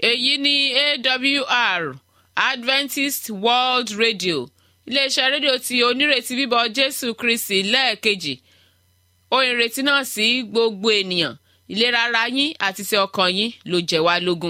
èyí ni awr adventist world radio iléeṣẹ́ rédíò tí onírètí bíbọ̀ jésù kristi lẹ́ẹ̀kejì ohun ìrètí náà sí gbogbo ènìyàn ìlera ara yín àti ti ọkàn yín ló jẹ́ wá lógún.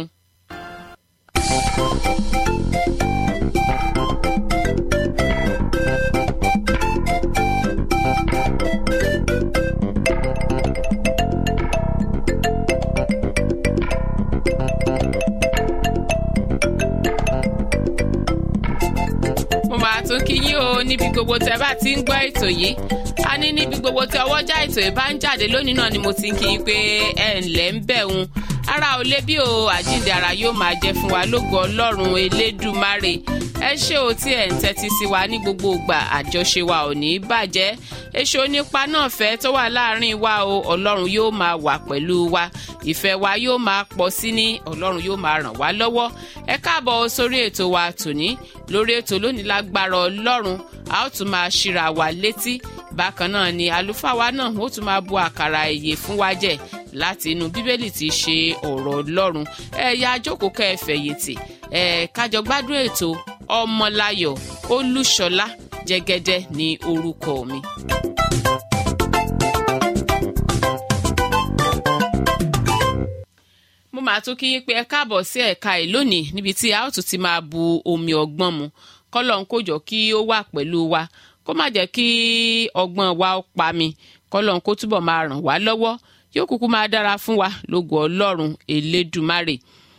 mo máa tún kí yín o níbi gbogbo tẹ bá ti ń gbọ́ ètò yìí a ní níbi gbogbo tí ọwọ́jà ètò yìí bá ń jáde lónìí náà ni mo ti ń kí yín pé ẹ ǹlẹ́ ń bẹ̀ ń ara ò lé bí o àjíǹde ara yóò máa jẹ fún wa lógo ọlọ́run elédùmarè ẹ ṣé o tí ẹ̀ ń tẹ́tí sí wa ní gbogbo ìgbà àjọṣe wa ò ní bàjẹ́ èso nípa náà fẹ́ tó wà láàrin wa o ọlọ́run yóò máa wà pẹ̀lú wa ìfẹ́ wa yóò máa pọ̀ sí ní ọlọ́run yóò máa ràn wá lọ́wọ́ ẹ káàbọ̀ sórí ètò wa tòní lórí ètò lónìí lágbára ọlọ́run a ó tún máa ṣíra wa létí bákan náà ni àlùfáà wa náà ó tún máa bu àkàrà ìyè fún wa jẹ láti inú bíbélì tí í ṣe ọ̀rọ̀ ọlọ́run ẹ ya jókòó kẹ́ ẹ fẹ̀yìntì ẹ kájọ gbádùn ètò ọmọláyọ̀ olúṣọlá jẹ́gẹ́dẹ́ ní orúkọ mi. mo máa tún kí yín pé ẹ káàbọ̀ sí ẹ̀ka ẹ̀ lónìí níbi tí a ó tún ti máa bu omi ọgbọ́n mu kọ́lọ̀ ń kójọ kí ó wà pẹ̀lú wa kó má jẹ́ kí ọgbọ́n wa ó pa mi kọ́lọ̀ ń kó túbọ̀ máa ràn wá lọ́wọ́ yóò kúkú máa dára fún wa lógo ọlọ́run elédùmarè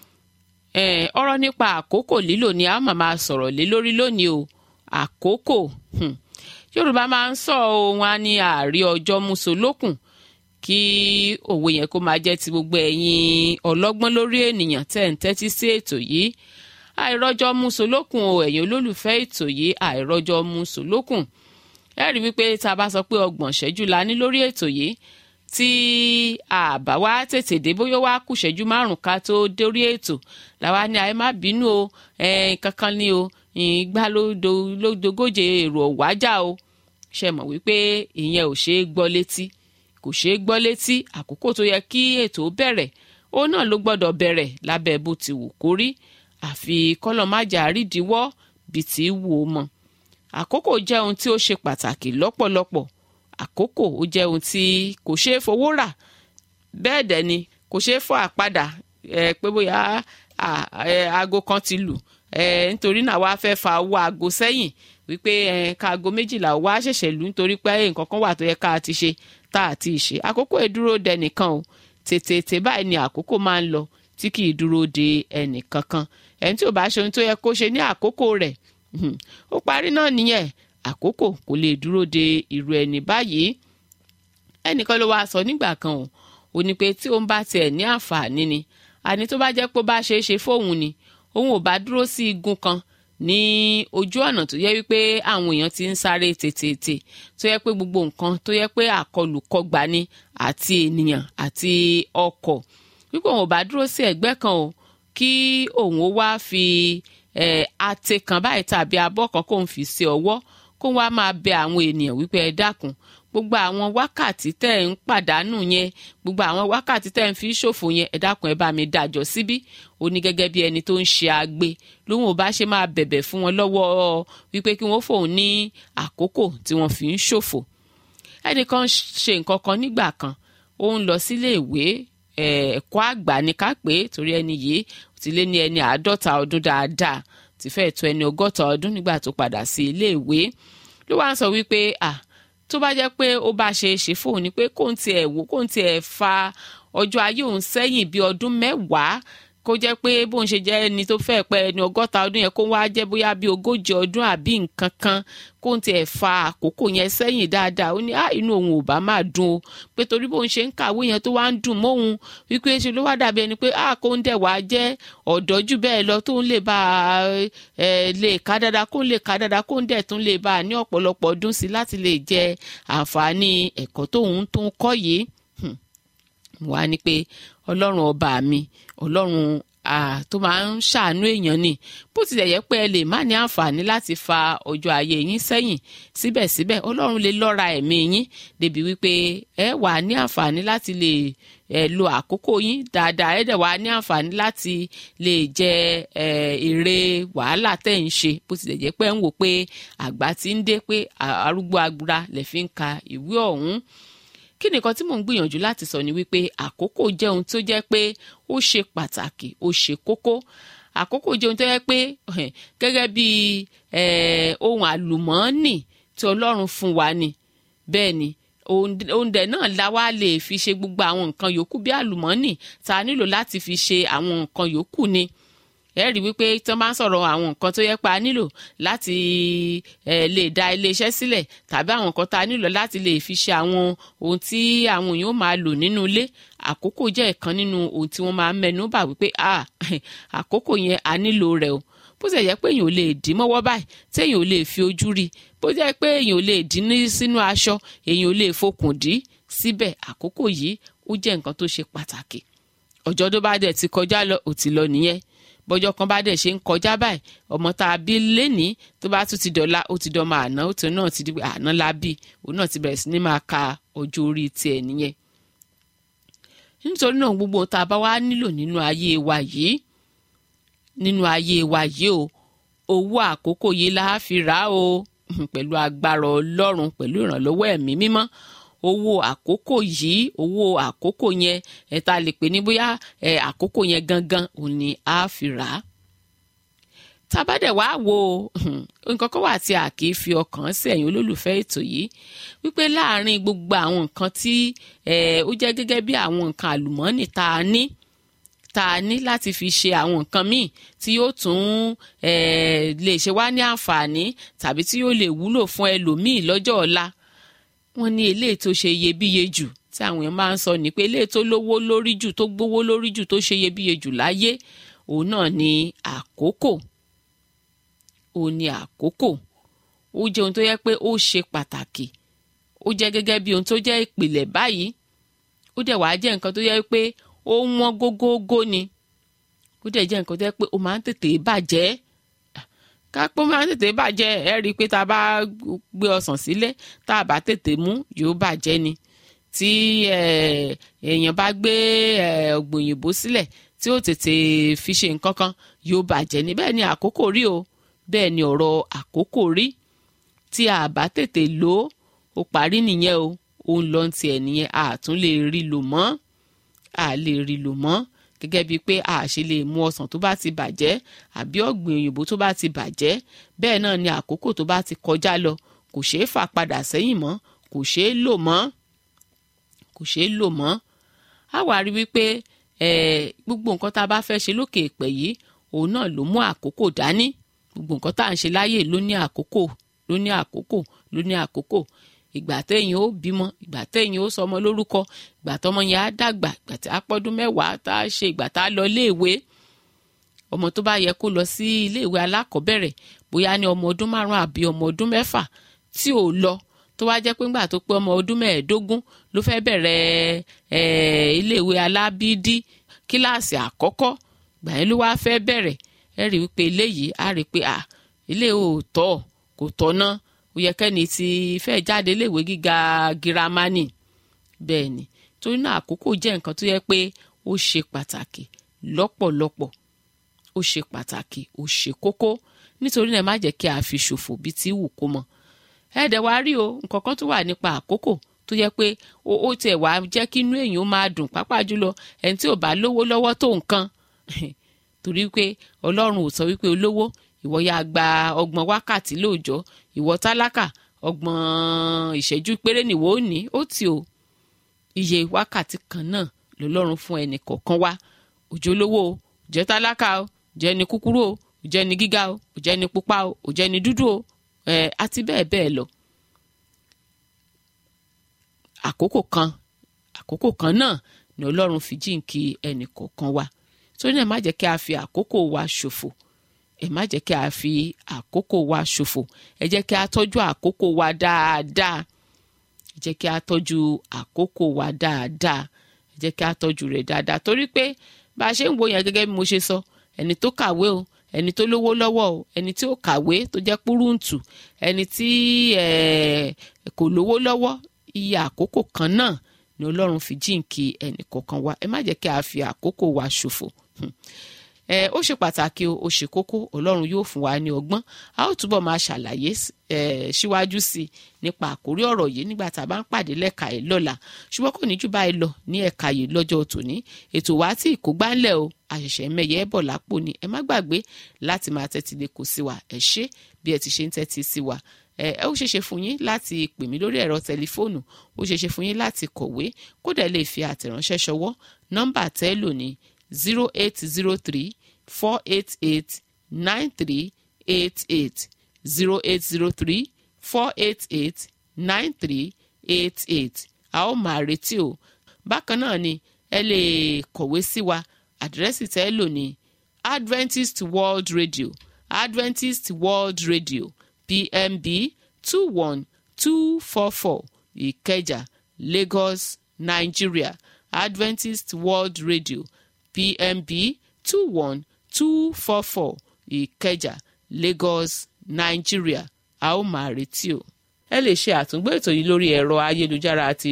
ọ̀rọ̀ nípa àkókò lílò ni a ó máa sọ̀rọ̀ lé lórí lónìí o àkókò yorùbá máa ń sọ ohun a ní ààrí ọjọ́ musolókùn kí òwe yẹn kó máa jẹ́ ti gbogbo ẹ̀yin ọlọ́gbọ́n lórí ènìyàn tẹ̀ ń tẹ́tí sí ètò yìí àìrọ́jọ́ musolókùn o ẹ̀yin olólùfẹ́ ètò yìí àìrọ́jọ́ musolókùn ẹ rí wípé tá a bá sọ pé ọgbọ̀n ṣẹ́jú la ní lórí ètò yìí tí àbá wa tètè dé bóyá wá kù ṣẹ́jú márùn ká tó dórí ètò làwa ní àyè má bínú o kankan ní o ìgbà ló dogóje èrò ọ̀wájà o ṣe mọ̀ wípé ìyẹn ò ṣeé gbọ́ létí kò ṣeé gbọ́ létí àkókò tó yẹ kí ètò bẹ̀rẹ̀ ó náà ló gbọ́dọ̀ bẹ̀rẹ̀ lábẹ́ bó ti wù kó rí àfi kọ́lọ́májà rídìíwọ́ bí ti wù ó mọ̀ àkókò jẹ́ ohun tí ó ṣe pàtàkì lọ́pọ̀lọpọ̀ àkókò ó jẹ́ ohun tí kò ṣeé fowó rà bẹ́ẹ̀ dẹ̀ ni kò ṣeé fọ́ àpadà ẹ pé bóyá aago kan ti lù ẹ nítorí náà wàá fẹ́ fa owó aago sẹ́yìn wípé ẹ ká aago méjìlá wá ṣẹ̀ṣẹ̀ lù nítorí pé nǹkan kan wà tó yẹ ká ti ṣe tá a ti ṣe àkókò ìdúró de nìkan o tètè báyìí ni àkókò máa ń lọ tí kì í dúró de ẹnì kankan ẹni tí ò bá ṣe ohun tó yẹ kó ṣe ní àkókò rẹ̀ ó parí náà nìyẹn àkókò kò lè dúró de irú ẹni báyìí ẹnìkan ló wáá sọ nígbà kan o ò ní pé tí òun bá tiẹ̀ ní àǹfààní ni àní tó bá jẹ́ pé ó bá ṣeé ṣe fóun ni òun ò bá dúró sí igun kan ní ojú ọ̀nà tó yẹ wípé àwọn èèyàn ti ń sáré tètè tó yẹ pé gbogbo nǹkan tó yẹ pé àkọlùkọgbà ni àti ènìyàn àti ọkọ̀ wípé òun ò bá dúró sí ẹ̀gbẹ́ kan o kí òun ó wá fi ate kan báyìí tàbí abọ́ kan kóun fi sí ọwọ́ kó wá máa bẹ àwọn ènìyàn wípé ẹ dákun gbogbo àwọn wákàtí tẹ́ ẹ̀ ń pàdánù yẹn gbogbo àwọn wákàtí tẹ́ ẹ̀ ń fi ṣòfò yẹn ẹ dákun ẹ bá mi dájọ́ síbí ó ní gẹ́gẹ́ bí ẹni tó ń ṣe agbe lóun ò bá ṣe máa bẹ̀bẹ̀ fún wọn lọ́wọ́ wípé kí wọ́n fòun ní àkókò tí wọ́n fi ń ṣòfò ẹnìkan ṣe nǹkan kan nígbà kan ó ń lọ sílé ìwé ẹ̀kọ́ àgbà ní ká pé torí ẹni yìí ti lé ní ẹni àádọ́ta ọdún dáadáa ti fẹ́ẹ̀ tó ẹni ọgọ́ta ọdún nígbà tó padà sí ilé ìwé ló wá ń sọ wípé ah tó bá jẹ́ pé ó bá ṣe é ṣe fóun ni pé kóun tiẹ̀ wò kóun tiẹ̀ fa ọjọ́ ayé òun sẹ́yìn bíi ọdún mẹ́wàá kó jẹ́ pé bóun ṣe jẹ́ ẹni tó fẹ́ pẹ́ ẹni ọgọ́ta ọdún yẹn kó wá jẹ́ bóyá bíi ogójì ọdún àbí nǹkan kan kóun tiẹ̀ fa àkókò yẹn sẹ́yìn dáadáa ó ní á inú òun ò bá máa dùn o pé torí bóun ṣe ń kàwé yẹn tó wá ń dùn mọ́hun wípé ṣe ló wá dàbí ẹni pé á kóun dẹ̀ wá jẹ́ ọ̀dọ́ jù bẹ́ẹ̀ lọ tóun lè bá ẹ lè ká dáadáa kóun lè ká dáadáa kóun dẹ̀ tún lè bá a ní ọ̀pọ̀lọpọ̀ ọdún sí láti lè jẹ àǹfààní ẹ̀kọ́ tóun tó ń kọ́ yìí wá ní pé ọlọ́run ọba mi ọlọ́run tó máa ń ṣàánú èèyàn ni bó tilẹ̀ yẹ pé ẹ lè má ní àǹfààní láti fa ọjọ́ ayé yín sẹ́yìn síbẹ̀síbẹ̀ ọlọ́run lè lọ́ra ẹ̀mí yín débi wípé ẹ wà ní àǹfààní láti lè ẹ lo àkókò yín dáadáa ẹ dẹ̀ wá ní àǹfààní láti lè jẹ ẹ èrè wàhálà tẹ̀ ń ṣe bó tilẹ̀ jẹ́ pé ń wò pé àgbà ti ń dé pé arúgbó agbára lè fi ń ka ìwé ọ̀hún kí nìkan tí mò ń gbìyànjú láti sọ ni wípé àkókò jẹ́ ohun tó jẹ́ pé ó ṣe pàtàkì ó ṣe kókó àkókò jẹ́ ohun tó jẹ́ pé gẹ́gẹ́ bí ohun àlùmọ́ọ́nì tí ọlọ́run fún wa ni bẹ́ẹ̀ ni oúnjẹ náà la wá lè fi ṣe gbogbo àwọn nǹkan yòókù bí àlùmọ́ọ́nì tá a nílò láti fi ṣe àwọn nǹkan yòókù ni ẹ rí wípé tí wọ́n bá ń sọ̀rọ̀ àwọn nǹkan tó yẹ pa á nílò láti lè dá iléeṣẹ́ sílẹ̀ tàbí àwọn nǹkan tá a nílò láti lè fi ṣe àwọn ohun tí àwọn èèyàn máa lò nínú ilé àkókò jẹ́ ìkan nínú ohun tí wọ́n máa ń mẹ́nu bà wípé àkókò yẹn a nílò rẹ̀ o bó ṣe jẹ́ pé èèyàn ò lè dì mọ́wọ́ báyìí tí èèyàn ò lè fi ojú rí bó jẹ́ pé èèyàn ò lè dì ní sínú aṣọ èèyàn ò lè fokùn dì síbẹ̀ àkókò yìí ó jẹ́ nǹkan tó ṣe pàtàkì ọjọ́ tó bá dẹ̀ ti kọjá lọ ò ti lọ nìyẹn bọ́jọ́ kan bá dẹ̀ ṣe ń kọjá báyìí ọmọ tá a bí lénìí tó bá tún ti dọ̀la ó ti dọ̀mọ àná ó ti náà ti di pé àná la bí òun náà ti bẹ̀rẹ̀ sí ní máa ka ọjọ́ orí tiẹ̀ nìyẹn. nítorí náà gbogbo tá a bá wá nílò nínú ayé wa yìí nínú ayé wa yìí o owó àkókò yìí la fi rà o pẹ̀lú agbára ọlọ́run pẹ̀lú ìrànlọ́wọ́ ẹ̀mí mímọ́ owó àkókò yìí owó àkókò yẹn ẹ ta lè pè ní bóyá ẹ àkókò yẹn gangan òun ni a fi rà á tabadẹ wàá wo nǹkan kan wà tí a kì í fi ọkàn sí ẹ̀yin olólùfẹ́ ètò yìí wípé láàárín gbogbo àwọn nǹkan tí ó jẹ́ gẹ́gẹ́ bí àwọn nǹkan àlùmọ́ọ́nì tá a ní tá a ní láti fi ṣe àwọn nǹkan míì tí yóò tún lè ṣe wá ní àǹfààní tàbí tí yóò lè wúlò fún ẹlòmíì lọ́jọ́ ọ̀la wọ́n ní eléyìí tó ṣe iyebíye jù tí àwọn èèyàn máa ń sọ ní pé eléyìí tó lówó lórí jù tó gbówó lórí jù tó ṣe iyebíye jù láyé òun náà ni àkókò òun ni àkókò ó jẹ́ ohun tó yẹ pé ó ṣe pàtàkì ó jẹ́ gẹ́gẹ́ bí ohun tó jẹ́ ìpìlẹ̀ báyìí ó dẹ̀ wá jẹ́ nǹkan tó yẹ pé ó wọ́n gógógó ni ó dẹ̀ jẹ́ nǹkan tó yẹ pé ó máa ń tètè bàjẹ́ kápó máa ń tètè bàjẹ́ ẹ rí i pé tá a bá gbé ọsàn sílé tá a bá tètè mú yóò bàjẹ́ ni tí èèyàn bá gbé ọ̀gbìn òyìnbó sílẹ̀ tí ó tètè fi ṣe nǹkan kan yóò bàjẹ́ ni bẹ́ẹ̀ ni àkókò rí o bẹ́ẹ̀ ni ọ̀rọ̀ àkókò rí tí a bá tètè lò ó ó parí nìyẹn o òun lọ ti ẹ̀ nìyẹn a tún lè rí lò mọ́ a lè rí lò mọ́ gẹ́gẹ́ bíi pé a ṣe lè mú ọsàn tó bá ti bàjẹ́ àbí ọ̀gbìn òyìnbó tó bá ti bàjẹ́ bẹ́ẹ̀ náà ni àkókò tó bá ti kọjá lọ kò ṣeé fà padà sẹ́yìn mọ́ kò ṣeé lò mọ́ kò ṣeé lò mọ́ a wá rí wípé gbogbo nǹkan tá a bá fẹ́ ṣe lókè èpẹ̀ yìí òun náà ló mú àkókò dání gbogbo nǹkan tá à ń ṣe láyè ló ní àkókò ló ní àkókò ló ní àkókò ìgbà téèyàn ó bímọ ìgbà téèyàn ó sọmọ lórúkọ ìgbà tọmọ yẹn á dàgbà ìgbà tí á pọ́dún mẹ́wàá tá a ṣe ìgbà tá a lọ iléèwé ọmọ tó bá yẹ kó lọ sí iléèwé alákọ̀ọ́bẹ̀rẹ̀ bóyá ní ọmọ ọdún márùn-ún àbí ọmọ ọdún mẹ́fà tí ò lọ tó wá jẹ́ pé ńgbà tó pé ọmọ ọdún mẹ́ẹ̀ẹ́dógún ló fẹ́ bẹ̀rẹ̀ iléèwé alábídí kíláàsì àkọ́kọ́ gbà yẹn ló wá fẹ́ bẹ̀rẹ̀ ẹ rí wípé eléyìí á rí pé à ilé ò tọ́ kò tọ́ náà ó yẹ kẹ́ni tí fẹ́ jáde léèwé gíga girama ni bẹ́ẹ̀ ni torí náà àkókò jẹ́ nǹkan tó yẹ pé ó ṣe pàtàkì lọ́pọ̀lọpọ̀ ó ṣe pàtàkì ó ṣe kókó nítorí náà má jẹ́ kí a fi ṣòfò bí tí wù kó mọ ẹ̀ẹ́dẹ̀ wá rí o nǹkan kan tó wà nípa àkókò tó yẹ pé ó tiẹ̀ wá jẹ́ kí inú èèyàn máa dùn pàápàá jùlọ ẹni tí ò bá lówó lọ́wọ́ tó nǹkan torí pé ọlọ́run ò sọ wípé olówó ìwọ yá gba ọgbọ̀n wákàtí lóòjọ́ ìwọ tálákà ọgbọ̀n ìṣẹ́jú péré nìwọ ò ní ó tì o iye wákàtí kan náà lọ́lọ́run fún ẹnì kọ̀ọ̀kan wá òjò lówó o jẹ́ tálákà o jẹ́ ni kúkúrú o jẹ́ ni gíga o jẹ́ ni pupa o jẹ́ ni dúdú o ẹ̀ àti bẹ́ẹ̀ bẹ́ẹ̀ lọ. àkókò kan àkókò kan náà ni ọlọ́run fi jíǹkí ẹnì kọ̀ọ̀kan wá torí náà má jẹ́ kí a fi àkókò wa ṣòfò ẹ má jẹ́ kí a fi àkókò wa ṣòfò ẹ jẹ́ kí a tọ́jú àkókò wa dáadáa ẹ jẹ́ kí a tọ́jú àkókò wa dáadáa ẹ jẹ́ kí a tọ́jú rẹ̀ dáadáa torí pé bá a ṣe ń wo yẹn gẹ́gẹ́ bí mo ṣe sọ ẹni tó kàwé o ẹni tó lówó lọ́wọ́ o ẹni tí ó kàwé tó jẹ́ púrúǹtù ẹni tí kò lówó lọ́wọ́ iye àkókò kan náà ni ọlọ́run fi jíǹkí ẹnì kọ̀ọ̀kan wa ẹ má jẹ́ kí a fi àkókò wa ṣòfò ẹ ó ṣe pàtàkì o ó ṣe kókó ọlọ́run yóò fún wa ní ọgbọ́n a ó túbọ̀ máa ṣàlàyé síwájú sí i nípa àkórí ọ̀rọ̀ yìí nígbà tá a bá ń pàdé lẹ́ka yìí lọ́la ṣùgbọ́n kò ní jù báyìí lọ ní ẹ̀ka yìí lọ́jọ́ tòní ètò wa tí kò gbáńlẹ̀ o àṣẹ̀ṣẹ̀ mẹ́yẹ bọ̀ lápò ni ẹ má gbàgbé láti máa tẹ́tí lé kò sí wa ẹ ṣé bí ẹ ti ṣe ń tẹ́tí sí wa ẹ ó ṣeéṣe fún yín láti pè mí lórí ẹ̀rọ tẹlifóònù ó ṣeéṣe fún yín láti kọ̀wé kódà lè fi àtẹ̀ránṣẹ́ ṣọwọ́ nọ́mbà tẹ́ lò ní zero eight zero three four eight eight nine three eight eight zero eight zero three four eight eight nine three eight eight a ó máa retí o bákan náà ni ẹ lè kọ̀wé sí wa àdírẹ́sì tẹ́ lò ní Adventist World Radio Adventist World Radio PMB two one two four four Ìkẹjà Lagos Nigeria Adventist World Radio PMB two one two four four Ìkẹjà Lagos Nigeria a ó máa retí o. ẹ lè ṣe àtúngbò ètò yìí lórí ẹ̀rọ ayélujára àti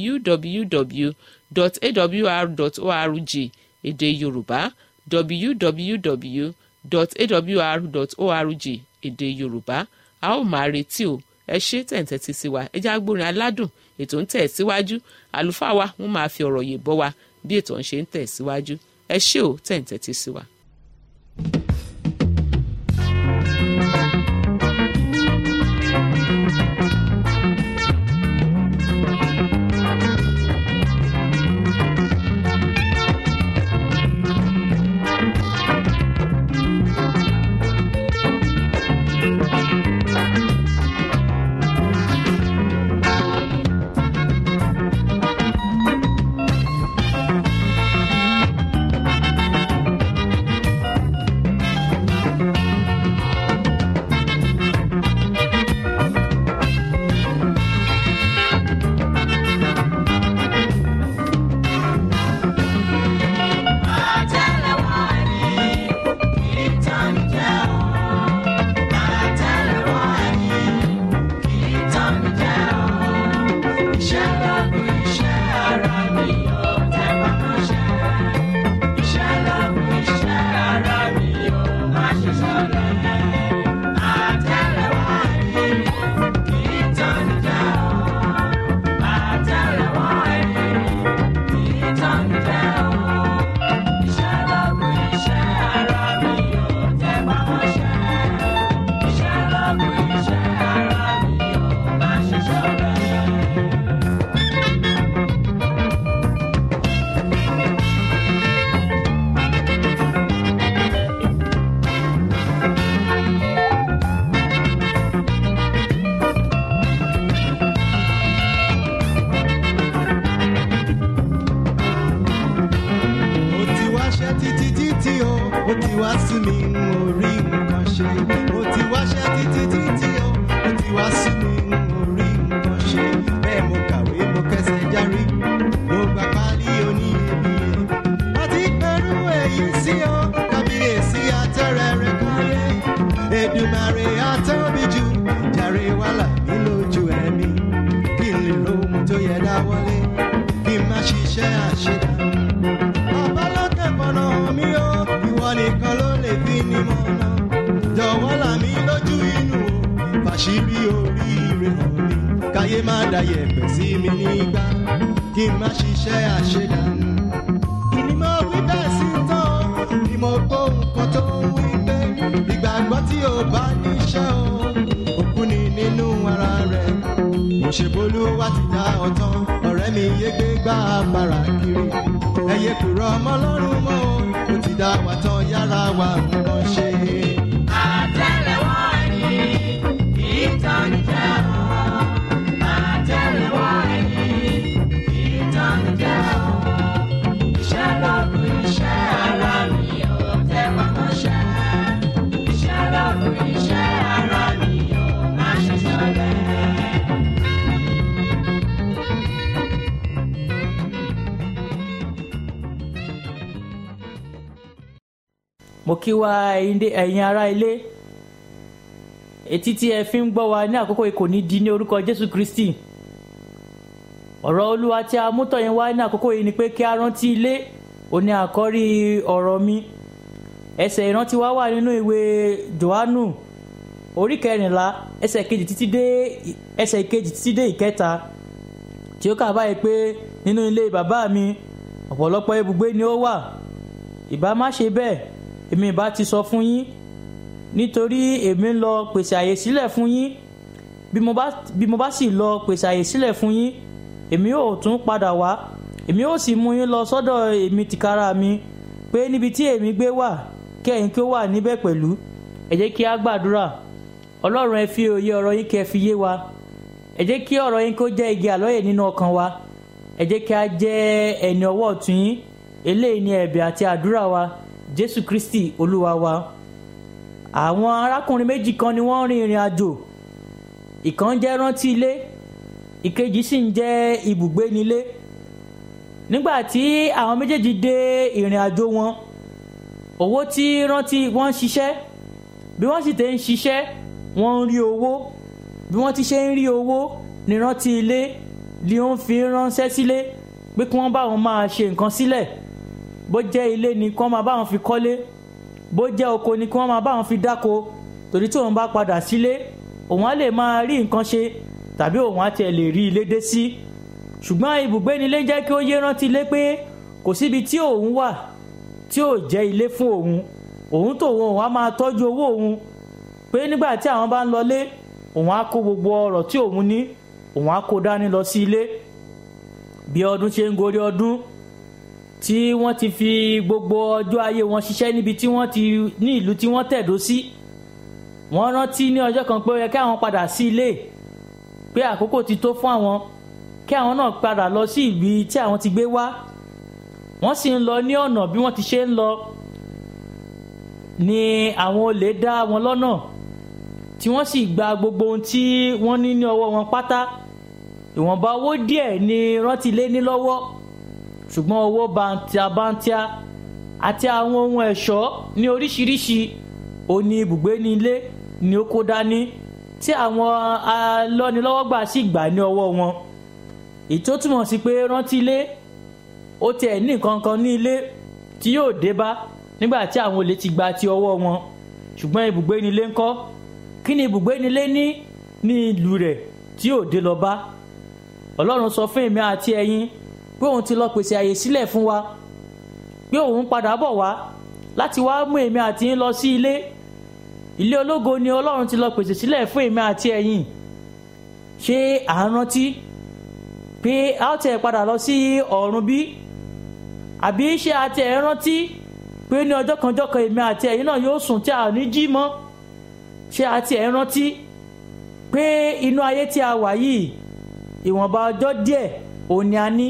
www.awr.org èdè Yorùbá www.awr.org èdè Yorùbá a ó máa retí o ẹ ṣe tẹ̀ǹtẹ̀tì sí wa ẹ já gbórin aládùn ètò ń tẹ̀ síwájú àlùfáà wa wọ́n máa fi ọ̀rọ̀ yè bọ́ wa bí ètò ń ṣe ń tẹ̀ síwájú ẹ ṣé o tẹ̀ǹtẹ̀tì sí wa. ó ti wá sí mi n ò rí nǹkan ṣe ó ti wáṣẹ́ títí títí ó ó ti wá sí mi n ò rí nǹkan ṣe bẹ́ẹ̀ mo kàwé mo kẹsẹ̀ járí mo gba pálí oníyebíye àti pẹ̀lú èyí sí ọ kábíyèsí àtẹ̀rẹ̀rẹ̀ káyé Èdùmàrè àtọ́bí jù jàre wàhálà mi lójú ẹ̀mí kí n lè rohun tó yẹ dáwọ́lé kí n má ṣiṣẹ́ àṣedànù bàbá lókè fọ̀nà mi ó ìwọ nìkan ló lè fi ní mọ̀nà jọ̀wọ́ là mí lójú inú o fàṣírí oríire hàn mi káyé má dayẹ̀ pẹ̀ sí mi nígbà kí n má ṣiṣẹ́ àṣedànù ìní mo wí bẹ́ẹ̀ sí tán o ni mo gbọ́ nǹkan tó ń wí pé ìgbàgbọ́ tí o bá níṣẹ́ o òkú ni nínú ara rẹ̀ òṣèbólú wa ti dá ọ̀tán ọ̀rẹ́ mi yé gbé gbá bàrà kiri ẹyẹ kúrò ọmọ lọ́rùn mọ́ o ó ti dá wa tán yára wa nǹkan ṣe. Àtẹ́lẹwọ́ ẹni kì í tán jẹ́ o. Àtẹ́lẹwọ́ ẹni kì í tán jẹ́ o. Iṣẹ́ lọ́gùn iṣẹ́ ara mi ò tẹ́wọ́ mọ́ṣẹ́. Iṣẹ́ lọ́gùn iṣẹ́ ara mi ò má ṣe ṣọlẹ̀. mo kí wa ẹ̀yin dé- ẹ̀yin ará ilé etí tí ẹ fi ń gbọ́ wa ní àkókò yìí kò ní di ní orúkọ jésù kristi ọ̀rọ̀ olúwa tí a mú tọ̀yìn wá ní àkókò yìí ni pé kí a rántí ilé òní àkọ́rí ọ̀rọ̀ mi ẹsẹ̀ ìrántí wa wà nínú ìwé johannu orí kẹrìnlá ẹsẹ̀ kejì títí dé ẹsẹ̀ kejì títí dé ìkẹta tí ó kà báyìí pé nínú ilé bàbá mi ọ̀pọ̀lọpọ̀ ibùgbé ni ó wà ìbá má ṣe bẹ́ẹ̀ èmi ìbá ti sọ fún yín nítorí èmi ń lọ pèsè àyè sílẹ̀ fún yín bí mo bá bí mo bá sì lọ pèsè àyè sílẹ̀ fún yín èmi ò tún padà wá èmi ò sì mú yín lọ sọ́dọ̀ èmi tìkára mi pé níbi tí èmi gbé wà kí ẹ̀yin kí ó wà níbẹ̀ pẹ̀lú ẹ jẹ́ kí a gbàdúrà ọlọ́run ẹ fi òye ọ̀rọ̀ yín kẹ́ fi yé wa ẹ jẹ́ kí ọ̀rọ̀ yín kó jẹ́ igi àlọ́yè nínú ọkàn wa ẹ jẹ́ kí a jẹ́ ẹni ọwọ́ ọ̀tún yín eléyìí ni ẹ̀bẹ̀ àti àdúrà wa jésù kristi olúwa wa àwọn arákùnrin méjì kan ni wọ́n rin ìrìn àjò ìkan jẹ́ rántí ilé ìkejì sì ń jẹ́ ibùgbé nílé nígbà tí àwọn méjèèjì dé ìrìn àjò wọn owó tí rántí wọ́n ń ṣiṣẹ́ bí wọ́n sì tẹ́ ń ṣiṣẹ́ wọ́n ń rí owó bí wọ́n ti ṣe ń rí owó ní rántí ilé ni ó ń fi ránṣẹ́ sílé pé kí wọ́n bá wọn máa ṣe nǹkan sílẹ̀ bó jẹ́ ilé ni kí wọ́n máa bá wọn fi kọ́lé bó jẹ́ oko ni kí wọ́n máa bá wọn fi dáko torí tí òun bá padà sílé òun á lè máa rí nǹkan ṣe tàbí òun á tiẹ̀ lè rí ilé dé sí ṣùgbọ́n ibùgbé nílé jẹ́ kí ó yé rántí ilé pé kò síbi tí òun wà tí ò jẹ́ ilé fún òun òun tòun òun á máa tọ́jú owó òun pé nígbà tí àwọn bá ń lọlé òun á kó gbogbo ọrọ̀ tí òun ní òun á kó dání lọ sí ilé bí ọdún ṣe ń gorí ọdún tí wọ́n ti fi gbogbo ọjọ́ ayé wọn ṣiṣẹ́ níbi tí wọ́n ti ní ìlú tí wọ́n tẹ̀dó sí wọ́n rántí ní ọjọ́ kan pé ó yẹ kí àwọn padà sí ilé pé àkókò ti tó fún àwọn kí àwọn náà padà lọ sí ibi tí àwọn ti gbé wá wọ́n sì ń lọ ní ọ̀nà bí wọ́n ti ṣe ń lọ ni àwọn olè dá wọn lọ́nà tí wọ́n sì gba gbogbo ohun tí wọ́n ní ní ọwọ́ wọn pátá ìwọ̀nba owó díẹ̀ ni rántí lé ní lọ́wọ́ ṣùgbọ́n owó bàǹtìàbàǹtìà àti àwọn ohun ẹ̀ṣọ́ ní oríṣiríṣi òní ibùgbé ní ilé ni ó kó dání tí àwọn alọ́nilọ́wọ́gbà sì gbà ní ọwọ́ wọn èyí tó túmọ̀ sí pé rántí ilé ó tiẹ̀ ní nǹkan kan ní ilé tí yóò dé bá nígbà tí àwọn olè ti gba ti ọwọ́ wọn ṣùgbọ́n ibùgbé ní ilé ńkọ́ kí ni ibùgbé ní ilé ní ní ìlú rẹ̀ tí yóò dé lọ bá ọlọ́run sọ fún èmi àti ẹ̀yin pé òun ti lọ pèsè àyè sílẹ̀ fún wa pé òun padà bọ̀ wá láti wá mú èmi àti yín lọ sí ilé ilé ológo ni ọlọ́run ti lọ pèsè sílẹ̀ fún èmi àti ẹ̀yin ṣé à ń rántí pé a ó tẹ̀ padà lọ sí ọ̀run bí àbí ṣé a tẹ̀ ń rántí pé ní ọjọ́ kan ọjọ́ kan èmi àti ẹ̀yin náà yóò sùn tí a ò ní jí mọ́ ṣé a tẹ̀ ń rántí pé inú ayé tí a wà yìí ìwọ̀nba ọjọ́ díẹ̀ òun ni a ní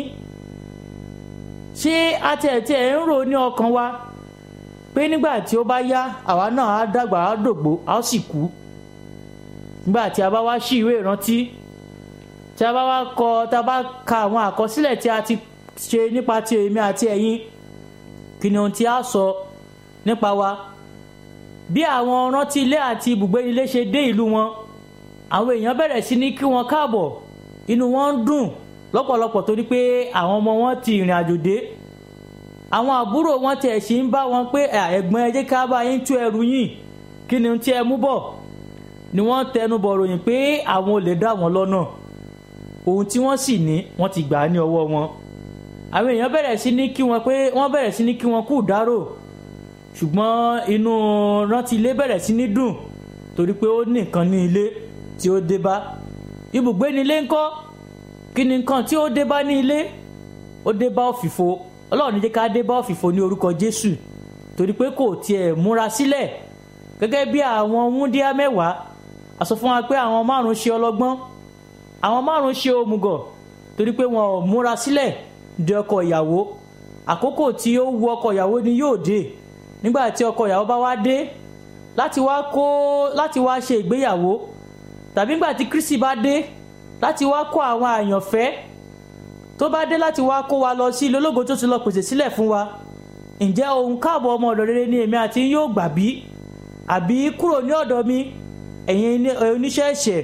ṣé atẹ̀tẹ̀ ń rò ní ọkàn wa pé nígbà tí ó bá yá àwa náà á dàgbà á dògbò á sì kú nígbà tí a bá wá sí ìwé ìrántí tí a bá wá kọ tá a bá ka àwọn àkọsílẹ̀ tí a ti ṣe nípa ti èmi àti ẹ̀yin kí ni ohun tí a sọ nípa wa bí àwọn rántí ilé àti ibùgbé ilé ṣe dé ìlú wọn àwọn èèyàn bẹ̀rẹ̀ sí ní kí wọn káàbọ̀ inú wọn ń dùn lọ́pọ̀lọpọ̀ torí pé àwọn ọmọ wọn ti ìrìn àjò dé àwọn àbúrò wọn tiẹ̀ sì ń bá wọn pé ẹ̀gbọ́n ẹ jẹ́ ká bá yín tú ẹrù yín kí ni tí ẹ mú bọ̀ ni wọ́n tẹnu bọ̀ ròyìn pé àwọn olè dá wọn lọ́nà ohun tí wọ́n sì ní wọ́n ti gbà á ní ọwọ́ wọn àwọn èèyàn bẹ̀rẹ̀ sí ní kí wọn pé wọ́n bẹ̀rẹ̀ sí ní kí wọn kú dárò ṣùgbọ́n inú rántí ilé bẹ̀rẹ̀ sí ní dùn torí pé ó ní nǹkan ní ilé tí ó dé bá ibùgbé ní ilé ńkọ́ kí ni nǹkan tí ó dé bá ní ilé ó dé bá òfìfo ọlọ́run ní jẹ́ ká dé bá òfìfo ní orúkọ jésù torí pé kò tiẹ̀ múra sílẹ̀ gẹ́gẹ́ bí àwọn wúndíá mẹ́wàá a sọ fún wa pé àwọn márùn ṣe ọlọ́gbọ́n àwọn márùn ṣe òmùgọ̀ torí pé wọn ò múra sílẹ̀ di ọkọ ìyàwó àkókò tí ó wu ọkọ ìyàwó ni yóò dé nígbà tí ọkọ ìyàwó bá wá dé láti wá kó láti wá ṣe ìgbéyàwó tàbí nígbà tí kristi bá dé láti wá kó àwọn àyànfẹ́ tó bá dé láti wá kó wa lọ sí ilé ológo tó ti lọ pèsè sílẹ̀ fún wa ǹjẹ́ ohun káàbọ̀ ọmọ ọ̀dọ̀ rere ni èmi àti yín yóò gbà bí àbí kúrò ní ọ̀dọ̀ mi ẹ̀yin ní- oníṣẹ́ ẹ̀ṣẹ̀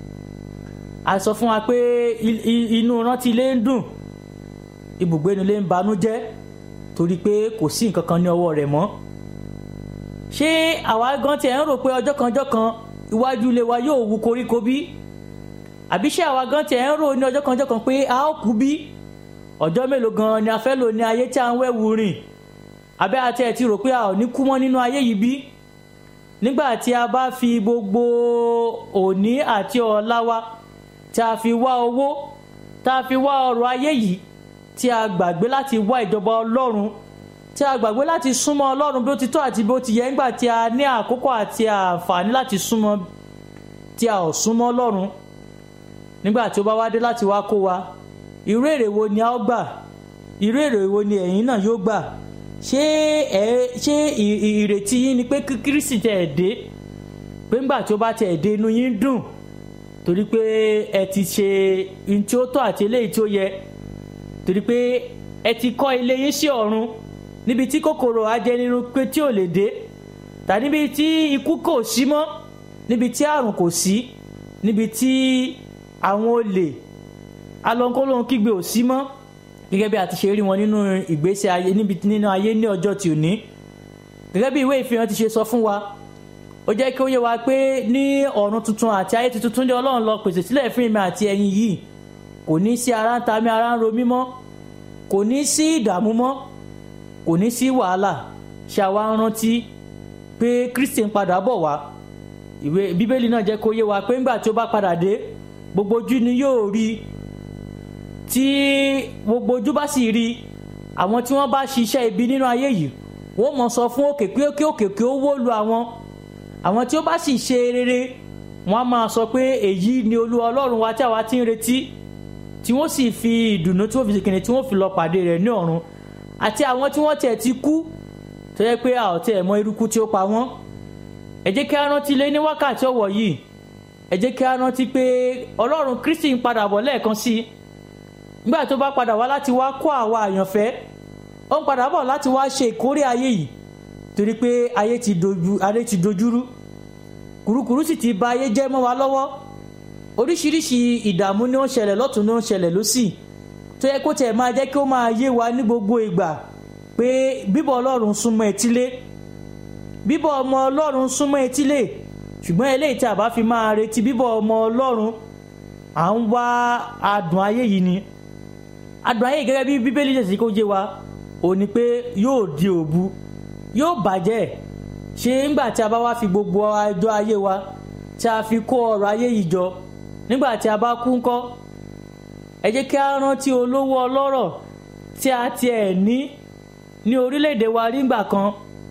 a sọ fún wa pé i- i- inú rántí ilé ń dùn ibùgbé inú ilé ń banújẹ́ torí pé kò sí nǹkan kan ní ọwọ́ rẹ̀ mọ́ ṣé àwa gan tiẹ̀ ń rò pé ọjọ́ kan ọjọ́ kan iwájú ilé wa yóò wu koríko bí àbí ṣé àwa gan tiẹ̀ ń rò ní ọjọ́ kan ọjọ́ kan pé a ó kú bí ọjọ́ mélòó gan ni a fẹ́ lò ní ayé tí a ń wẹ̀wù rìn abẹ́ àti ẹ̀ ti rò pé a ò ní kú mọ́ nínú ayé yìí bí nígbà tí a bá fi gbogbo òní àti ọ̀la wa tí a fi wá owó tá a fi wá ọrọ̀ ayé yìí tí a gbàgbé láti wá ìjọba ọlọ́run tí a gbàgbé láti súnmọ́ ọlọ́run bí ó ti tọ́ àti bí ó ti yẹ nígbà tí a ní àkókò àti àǹfààní láti súnmọ́ tí a ò súnmọ́ ọlọ́run nígbà tí ó bá wá dé láti wá kó wa irú èrè wo ni a ó gbà irú èrè wo ni ẹ̀yin náà yóò gbà ṣé ẹ ṣé ì- ì- ìrètí yín ni pé kí kírísì tẹ̀ ẹ̀ dé pé ńgbà tí ó bá tẹ̀ ẹ̀ dé inú yín dùn torí pé ẹ ti ṣe ohun tí ó tọ́ àti eléyìí tí ó yẹ torí pé ẹ ti kọ́ ilé yín sí ọ̀run níbi tí kòkòrò ajẹnirun pé tí ò lè dé tàbí níbi tí ikú kò sí mọ́ níbi tí àrùn kò sí níbi tí àwọn olè alọ́nkólóhun kígbe ò sí mọ́ gẹ́gẹ́ bí a ti ṣe rí wọn nínú ìgbésí ayé níbi nínú ayé ní ọjọ́ tí ò ní gẹ́gẹ́ bí ìwé ìfihàn ti ṣe sọ fún wa ó jẹ́ kí ó yé wa pé ní ọ̀run tuntun àti ayé tuntun ní ọlọ́run lọ pèsè sílẹ̀ fún èmi àti ẹ̀yin yìí kò ní sí ara ń ta mí ara ń ro mí mọ́ kò ní sí ìdààmú mọ́ kò ní sí wàhálà ṣe àwa ń rántí pé kristi ń padà bọ̀ wá ìwé bíbélì náà jẹ́ kó yé wa pé ńgbà tí ó bá padà dé gbogbo ojú ni yóò rí i tí gbogbo ojú bá sì rí i àwọn tí wọ́n bá ṣiṣẹ́ ibi nínú ayé yìí wọ́n mọ̀ sọ fún òkè pé kí òkè kí ó wó lu àwọn àwọn tí ó bá sì ṣe rere wọ́n á máa sọ pé èyí ni olú ọlọ́run wa tí àwa ti ń retí tí wọ́n sì fi ìdùnnú tí wọ́n fi ṣèkìnnì tí wọ́n fi lọ pàdé rẹ̀ ní ọ̀run àti àwọn tí wọ́n tiẹ̀ ti kú tó yẹ pé a ò tiẹ̀ mọ irúkú tí ó pa wọ́n ẹ jẹ́ kí a rántí lé ní wákàtí ọ̀wọ̀ yìí ẹ jẹ́ kí a rántí pé ọlọ́run kristi ń padà bọ̀ lẹ́ẹ̀kan sí i nígbà tó bá padà wá láti wá kó àwa àyànfẹ́ ó ń padà bọ̀ láti wá ṣe ìkórè ayé yìí torí pé ayé ti dojú ayé ti dojúrú kùrukùru sì ti ba ayé jẹ́ mọ́ wa lọ́wọ́ oríṣiríṣi ìdààmú ni ó ń ṣẹlẹ̀ lọ́tún ni ó ń ṣẹlẹ̀ lọ́sì tó yẹ kó tẹ̀ máa jẹ́ kí ó máa yé wa ní gbogbo ìgbà pé bíbọ̀ ọlọ́run súnmọ́ etílé bíbọ̀ ọmọ ọlọ́run súnmọ́ etílé ṣùgbọ́n eléyìí tí a bá fi máa retí bíbọ̀ ọmọ ọlọ́run à ń wá adùn ayé yìí ni adùn ayé yìí gẹ́gẹ́ bí bíbélì ṣe sì kó jẹ́ wa ò ní pé yóò di òbu yóò bàjẹ́ ṣé ńgbà tí a bá wá fi gbogbo ọjọ́ ayé wa tí a fi kó ọrọ̀ ayé yìí jọ nígbà tí a bá kú ńkọ́ ẹ jẹ́ kí a rántí olówó ọlọ́rọ̀ tí a tiẹ̀ ní ní orílẹ̀-èdè wa nígbà kan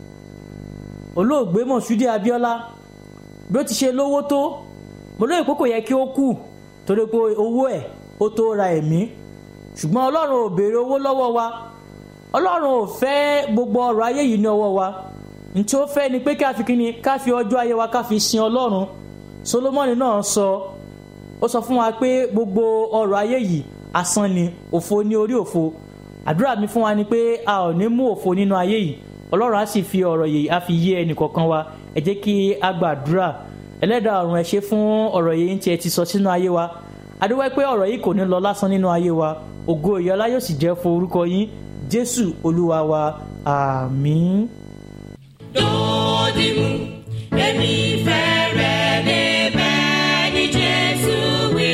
olóògbé mọ̀ṣúdí abíọ́lá bí ó ti ṣe lówó tó mo lóye pé kò yẹ kí ó kú torí pé owó ẹ̀ ó tó ra ẹ̀mí ṣùgbọ́n ọlọ́run ò béèrè owó lọ́wọ́ wa ọlọ́run ò fẹ́ gbogbo ọrọ̀ ayé yìí ní ọwọ́ wa ntí ó fẹ́ ni pé ká fi kíni ká fi ọjọ́ ayé wa ká fi sin ọlọ́run solomoni náà sọ ó sọ fún wa pé gbogbo ọrọ̀ ayé yìí asán ni òfo ní orí òfo àdúrà mi fún wa ni pé a ò ní mú òfo nínú ayé yìí ọlọ́run á sì fi ọ̀rọ̀ yìí á fi yé ẹnì kọ̀ọ̀kan wa ẹ jẹ́ kí a gbàdúrà ẹlẹ́dàá ọ̀run ẹ ṣé fún ọ̀rọ̀ yìí tí ẹ ti sọ sínú ayé wa adúwẹ́ pé ọ̀rọ̀ yìí kò ní lọ lásán nínú ayé wa ògo ìyọlá yóò sì jẹ́ fún orúkọ yín jésù olúwa wa àmín. Dòdìmú, èmi fẹ́ rẹ̀ débẹ̀ ní Jésù wí.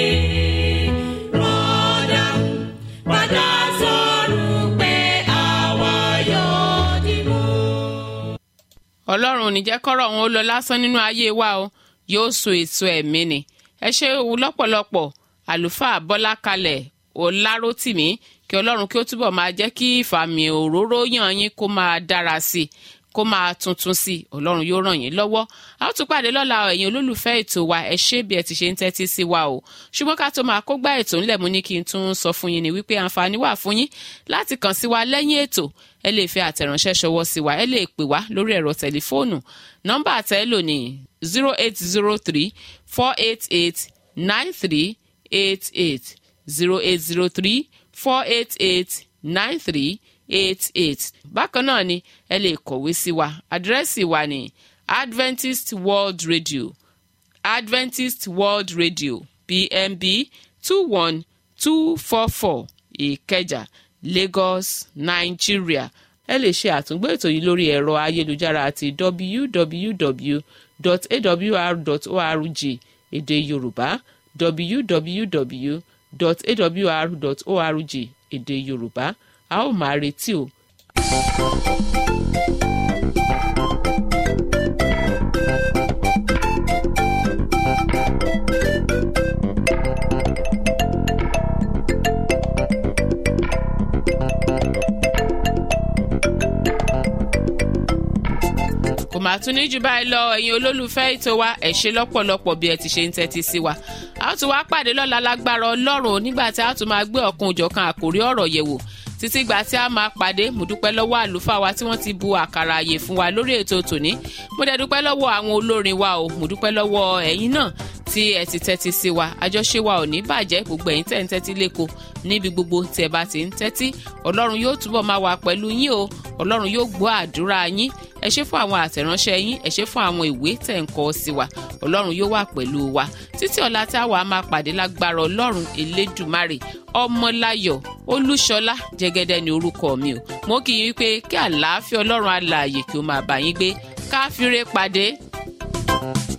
Rọ́dà, padà sọ̀rọ̀ pé àwa yóò dìmú. ọlọ́run ò ní jẹ́ kọ́rọ̀ wọn ó lọ lásán nínú ayé wa o yóò so èso ẹ̀mí ni ẹ ṣe òwú lọ́pọ̀lọpọ̀ àlùfáà bọ́lá kalẹ̀ ọlárótìmí kí ọlọ́run kí ó túbọ̀ máa jẹ́ kí ìfàmì òróró yàn yín kó máa dára sí i kó máa tuntun sí i ọlọ́run yóò ràn yín lọ́wọ́ a ó tún pàdé lọ́la ẹ̀yin olólùfẹ́ ètò wa ẹ ṣé bí ẹ ti ṣe ń tẹ́tí sí wa o ṣùgbọ́n ká tó máa kó gbá ètò ńlẹ̀ mú ní kí n tún sọ fún yín ni wípé àǹfààní wà fún yín láti kàn sí wa lẹ́yìn ètò ẹ lè fi àtẹ̀ránṣẹ́ ṣọwọ́ sí wa ẹ lè pè wá lórí ẹ̀rọ tẹlifóònù nọ́mbà àtẹ́lò ní zero eight zero three four eight eight nine three eight eight zero eight zero three four eight eight nine three eight eight bákan náà ni ẹ lè kọ̀wé sí wa àdírẹ́sì wa ní adventist world radio adventist world radio pmb two one two four four ìkẹjà lagos nigeria ẹ lè ṣe àtúngbò ètò yìí lórí ẹ̀rọ ayélujára àti www.awr.org èdè yorùbá www.awr.org èdè yorùbá a ó máa retí o. kò máa tún ní jù báyìí lọ ẹ̀yin olólùfẹ́ ètò wa ẹ̀ ṣe lọ́pọ̀lọpọ̀ bí ẹ ti ṣe ń tẹ́tí sí wa a ó tún wá pàdé lọ́la lágbára ọlọ́run nígbà tí a tún máa gbé ọ̀kan òjọ̀kan àkórí ọ̀rọ̀ yẹ̀wò títí gbà tí a máa pàdé mo dúpẹ́ lọ́wọ́ àlùfáà wa tí wọ́n ti bu àkàrà àyè fún wa lórí ètò tòní mo dẹ̀ dúpẹ́ lọ́wọ́ àwọn olórin wa o mo dúpẹ́ lọ́wọ́ ẹ̀yin náà tí ẹ ti tẹ́tí sí wa àjọṣe wa ò ní bàjẹ́ gbogbo ẹ̀yin tẹ́ ń tẹ́tí lẹ́kọ̀ọ́ níbi gbogbo tí ẹ bá ti ń tẹ́tí ọlọ́run yóò túbọ̀ máa wà pẹ̀lú yín o ọlọ́run yóò gbọ́ àdúrà yín ẹ ṣé fún àwọn àtẹ̀ránṣẹ́ yín ẹ ṣé fún àwọn ìwé tẹ̀ ń kọ sí wa ọlọ́run yóò wà pẹ̀lú wa títí ọ̀la tí àwa máa pàdé lágbára ọlọ́run elédùmarè ọmọláyọ̀ olúṣọlá jẹ́gẹ́dẹ́ ni orúkọ mi o mo kì í wípé kí àlàáfíà ọlọ́run alààyè kí ó máa bá yín gbé káfíńrè pàdé.